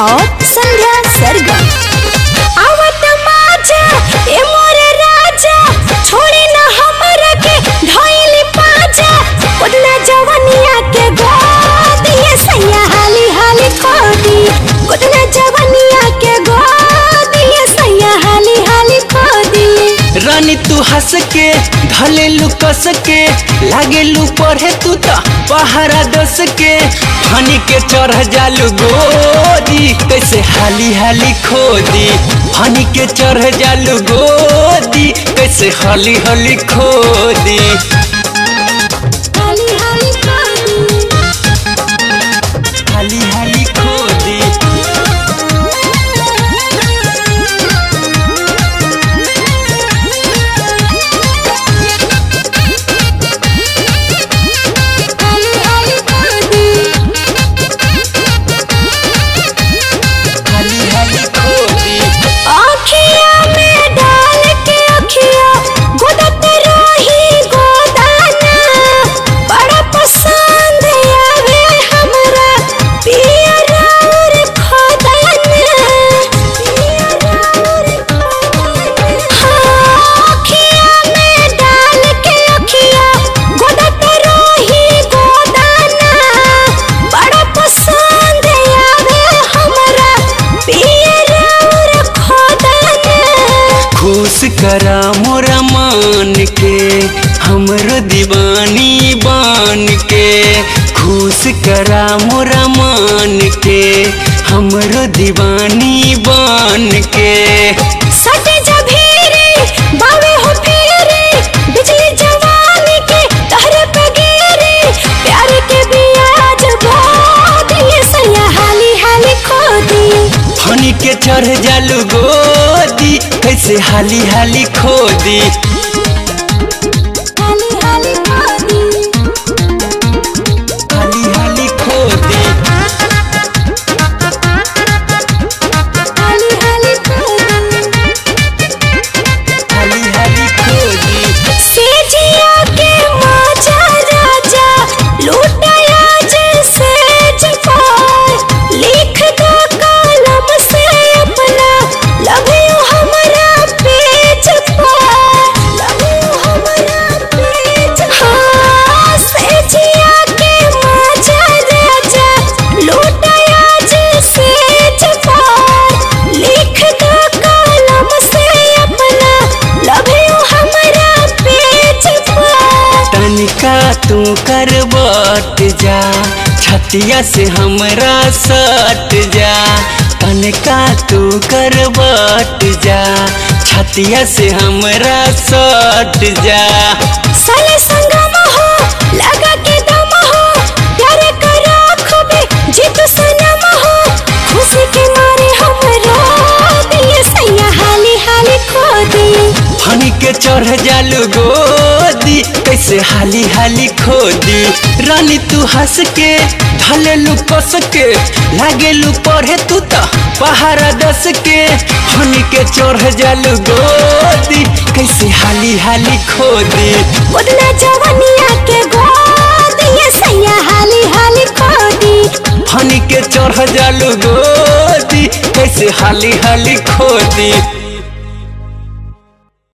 और संध्या सरगम आवत माजा ए मोरे राजा छोड़ी ना हमरा के ढोइली पाजा उतना जवनिया के गोदी ये सैया हाली हाली खोदी उतना जवनिया के गोदी ये सैया हाली हाली खोदी रानी तू हंस के ढलेलू कस के लागेलू पढ़े तू त पहाड़ा दस के फनी के चढ़ जालू गोदी कैसे हाली हाली खोदी फनी के चढ़ जालू गोदी कैसे हाली हाली खोदी हाली हाली खोदी हाली हाली खोदी हाली हाली खोदी हाली हाली खोदी आँखिया में डाल के अखिया गोदत रही गोदाना बड़ा पसंद आवे हमरा पिया राउर खोदाना पिया राउर खोदाना हाँ, आँखिया में डाल के अखिया गोदत रही गोदाना बड़ा पसंद आवे हमरा पिया राउर खोदाना खुश करा मोरा मान के हमरो दीवानी बन के खुश करा मोरा मान के हमरो दीवानी बन के सटे जभीरे बावे हो फेरे बिजली जवानी के तहरे पे गिरे प्यार के बियाज बहुत ये सैया हाली हाली खोदी फनी के चढ़ जालू गोदी कैसे हाली हाली खोदी हाली हाली खोदी हाली हाली खोदी हाली हाली खोदी हाली हाली खोदी सेजिया के माजा राजा लूटाया जैसे जफार लिख दो कलम से अपना लव यू हमारा पेज पर लव यू हमारा पेज हाँ सेजिया के माजा राजा लूटाया जैसे जफार लिख दो कलम से अपना लव यू हमारा पेज पर तनिका तू कर बट जा छतिया से हमरा सट जा तनिका तू कर बट जा छतिया से हमरा सट जा साले संगम हो लगा के दम हो प्यारे करा खूबे जीत सनम हो खुशी के मारे हम रो दिए सैया हाली हाली खो दिए फनी के चढ़ जालू गोदी कैसे हाली हाली खोदी रानी तू हंस के ढलेलू कस के लागेलू पढ़े तू त पहाड़ा दस के फनी के चढ़ जालू गोदी कैसे हाली हाली खोदी उतना जवानिया के गोद ये सैया हाली हाली खो दी फनी के चढ़ जालू गोदी कैसे हाली हाली खोदी